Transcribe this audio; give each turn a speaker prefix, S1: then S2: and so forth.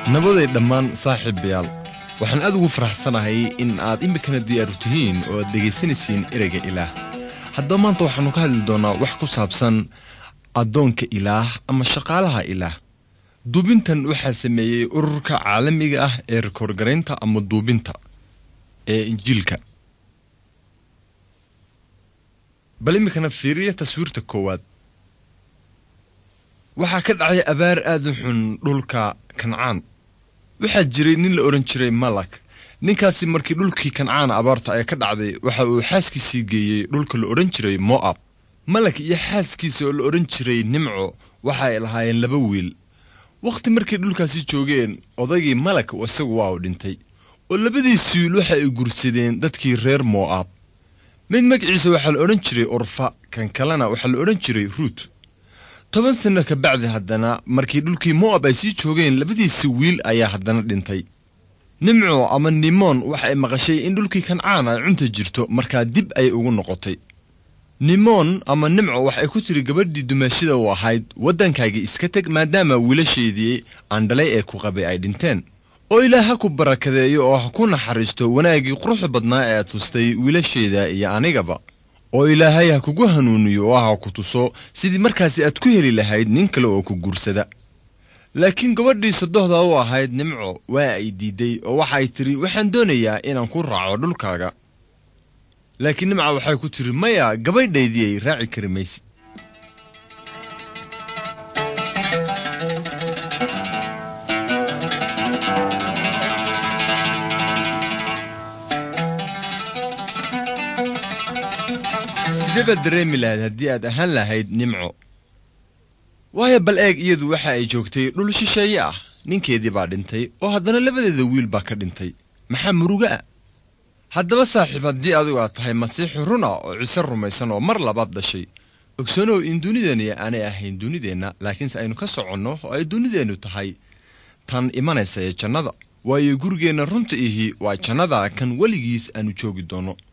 S1: nabaday dhammaan saaxiibayaal waxaan aad ugu faraxsanahay in aad iminkana diyaaru tihiin oo aad dhegaysanaysiin ereyga ilaah haddaba maanta waxaannu ka hadli doonnaa wax ku saabsan addoonka ilaah ama shaqaalaha ilaah duubintan waxaa sameeyey ururka caalamiga ah ee rikoorgaraynta ama duubinta ee injiilka bal iminkana fiiriya taswiirta koowaad waxaa ka dhacay abaar aad u xun dhulka kancaan waxaa jiray nin la odhan jiray malak ninkaasi markii dhulkii kancaan abaarta ay ka dhacday waxa uu xaaskiisii geeyey dhulka la odhan jiray mo'ab malak iyo xaaskiisa oo la odhan jiray nimco waxa ay lahaayeen laba wiil wakhti markay dhulkaasi joogeen odaygii malak isagu waa u dhintay oo labadiisi wiil waxa ay gursadeen dadkii reer mo'ab mid magaciisa waxaa la odhan jiray urfa kan kalena waxaa la odhan jiray ruut toban sanno ka bacdi haddana markii dhulkii mo'ab ay sii joogeen labadiisi wiil ayaa haddana dhintay nimco ama nimoon waxa ay maqashay in dhulkii kancaan ay cunta jirto markaa dib ayay ugu noqotay nimoon ama nimco wax ay ku tiri gabadhii dumaashida u ahayd waddankaagii iska teg maadaama wiilasheedii aandhalay ee ku qabay ay dhinteen oo ilaah ha ku barakadeeyo oo ha ku naxariisto wanaaggii quruxda badnaa ee aad tustay wiilasheeda iyo anigaba oo ilaahay ha kugu hanuuniyo oo ha ku tuso sidii markaasi aad ku heli lahayd nin kale oo ku guursada laakiin gabadhii sadohda u ahayd nimco waa ay diidday oo waxay tidhi waxaan doonayaa inaan ku raaco dhulkaaga laakiin nimca waxay ku tidhi maya gabadhaydii ay raaci kari maysid sidee baad dareemi lahayd haddii aad ahaan lahayd nimco waayo bal eeg iyadu waxa ay joogtay dhul shisheeye ah ninkeedii baa dhintay oo haddana labadeeda wiil baa ka dhintay maxaa muruga ah haddaba saaxiib haddii adigu aad tahay masiixi run ah oo ciise rumaysan oo mar labaad dhashay ogsanow in dunideenni aanay ahayn dunideenna laakiinse aynu ka soconno oo ay dunideennu tahay tan imanaysa ee jannada waayo gurigeenna runta ihi waa jannada kan weligiis aanu joogi doonno